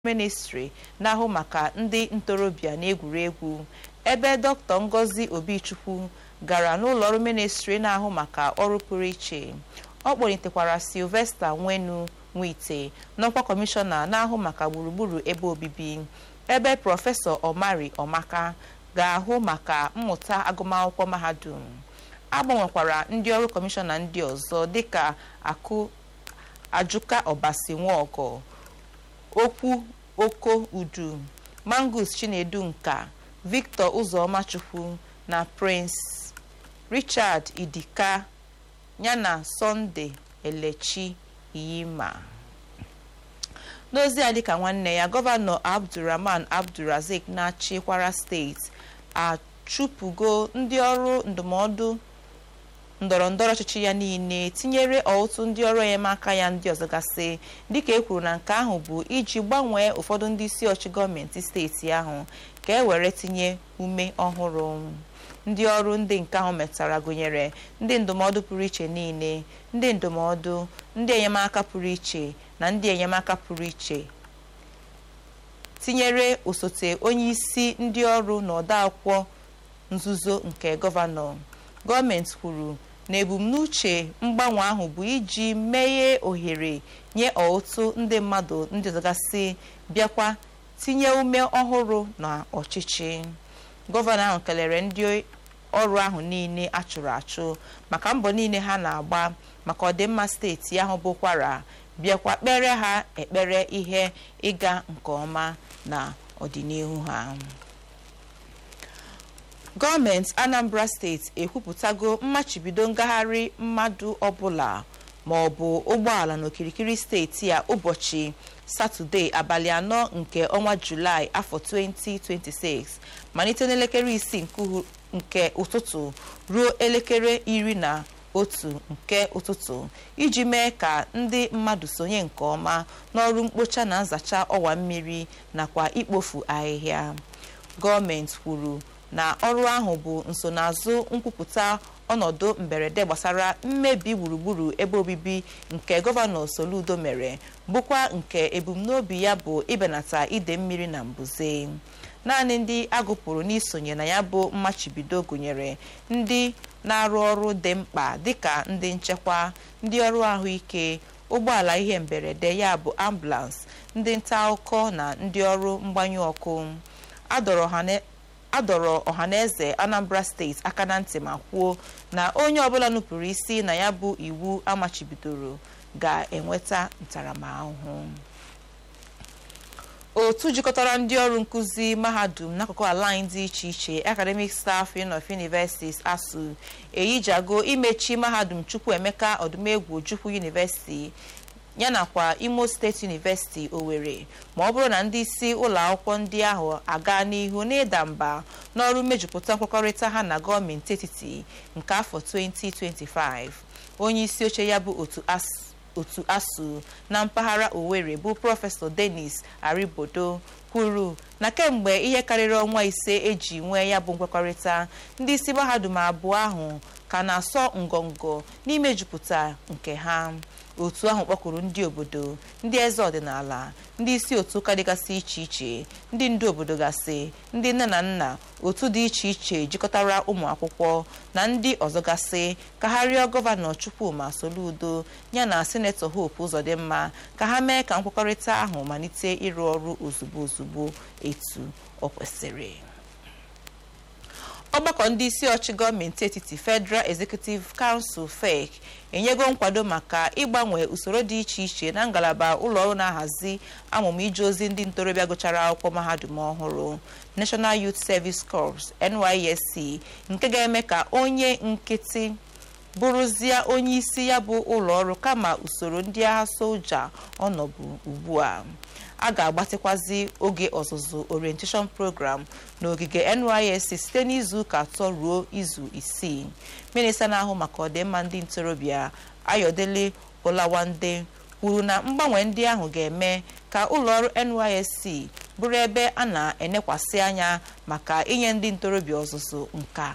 ministri na-ahụ maka ndị ntorobịa na egwuregwu ebe dr ngozi obichukwu gara n'ụlọọrụ ministri na-ahụ maka ọrụ pụrụ iche ọ kpọlitekwara silvesta nwenu nwite n'ọkwa kọmishọna na-ahụ maka gburugburu ebe obibi ebe prọfesọ omari omaka ga-ahụ maka mmụta agụmakwụkwọ mahadum agbanwekwara ndị ọrụ kọmishọna ndị ọzọ dịka akụ ajụka ọbasi nwaọgọ okwu oko udu mangus chinedu nka victor ụzọmachukwu na prince richard idika yana sunday elechi iyima n'ozi a dịka nwanne ya gọvanọ abdulrahman abdulrazik na-achị kwara steeti achụpụgo ndị ọrụ ndụmọdụ ndọrọ ndọrọ ọchịchị ya niile tinyere ọtụtụ ndị ọrụ enyemaka ya ndị ọzọ gasị dịka e kwuru na nke ahụ bụ iji gbanwee ụfọdụ ndị isi ọchị gọọmenti steeti ahụ ka e were tinye ume ọhụrụ ndị ọrụ ndị nke ahụ metara gụnyere ndị ndụmọdụ pụrụ iche niile ndị ndụmọdụ ndị enyemaka pụrụ iche na ndị enyemaka pụrụ iche tinyere osote onye isi ndị ọrụ na ọdaakwụkwọ nzuzo nke gọvanọ gọọmenti kwuru na ebumnuche mgbanwe ahụ bụ iji meghee ohere nye ọtụtụ ndị mmadụ ndị ọzọgasị bịakwa tinye ume ọhụrụ na ọchịchị gọvanọ ahụ kelere ndị ọrụ ahụ niile achụrụ achụ maka mbọ niile ha na-agba maka ọdịmma steeti ahụ bụkwara bịakwa kpere ha ekpere ihe ịga nke ọma na ọdịnihu ha gọọmenti anambra steeti ekwupụtago mmachibido ngagharị mmadụ ọbụla ma ọ bụ ụgbọala n'okirikiri steeti a ụbọchị satọde abalị anọ nke ọnwa julaị afọ 2026 malite n'elekere isii nke ụtụtụ ruo elekere iri na otu nke ụtụtụ iji mee ka ndị mmadụ sonye nke ọma n'ọrụ mkpocha na nzacha ọwa mmiri nakwa ikpofu ahịhịa gọọmenti kwuru na ọrụ ahụ bụ nsonaazụ nkwupụta ọnọdụ mberede gbasara mmebi gburugburu ebe obibi nke gọvanọ soludo mere bụkwa nke ebumnobi ya bụ ịbenata ide mmiri na mbuze naanị ndị agụpụrụ n'isonye na ya bụ mmachibido gụnyere ndị na-arụ ọrụ dị mkpa dịka ndị nchekwa ndị ọrụ ahụike ụgbọala ihe mberede ya bụ ambulans ndị nta akụkọ na ndị ọrụ mgbanyụ ọkụ adọrọ ọhaneze anambra steeti aka na ntị ma kwuo na onye ọbụla nupụrụ isi na ya bụ iwu amachibidoro ga-enweta ntaramahụhụ otu jikọtara ndị ọrụ nkụzi mahadum n'akụkụ ala anyị dị iche iche academic staff union of universities asu eyijago imechi mahadum chukwuemeka ọdụmegwu ojukwu university yanakwa imo steeti university owerri ma ọ bụrụ na ndị isi ụlọ akwụkwọ ndị ahụ aga n'ihu n'ịda mba n'ọrụ mmejupụta nkwekọrịta ha na gọọmenti etiti nke afọ 2025 onye isi oche ya bụ otu asụ otu asụ na mpaghara owerri bụ prọfesọ denis aribodo kwuru na kemgbe ihe karịrị ọnwa ise eji nwee ya bụ nkwekọrịta ndị isi mahadum abụọ ahụ ka na-asọ ngọngọ n'imejupụta nke ha otu ahụ kpọkwuru ndị obodo ndị eze ọdịnala ndị isi otu ụka dịgasị iche iche ndị ndu obodo gasị ndị nne na nna otu dị iche iche jikọtara ụmụ akwụkwọ na ndị ọzọ gasị ka ha rịọ gọvanọ chukwuma soludo ya na sinetọ hope ụzọdịmma ka ha mee ka nkwekọrịta ahụ malite ịrụ ọrụ ozugbo ozugbo etu ọ kwesịrị ọgbakọ ndị isi ọchị gọọmenti etiti federal executive council fec enyego nkwado maka ịgbanwe usoro dị iche iche na ngalaba ụlọọrụ na-ahazi amụmụ ije ozi ndị ntorobịa gụchara akwụkwọ mahadum ọhụrụ national youth service corps nysc nke ga-eme ka onye nkịtị bụrụzie onye isi ya bụ ụlọọrụ kama usoro ndị agha soja ọnọbụ ugbu a a ga-agbatịkwazi oge ọzụzụ orientation program n'ogige nysc site n'izu ụka atọ ruo izu isii minista na-ahụ maka ọdịmma ndị ntorobịa ayọdele olawande kwuru na mgbanwe ndị ahụ ga-eme ka ụlọọrụ nysc bụrụ ebe a na-enekwasị anya maka inye ndị ntorobịa ọzụzụ nka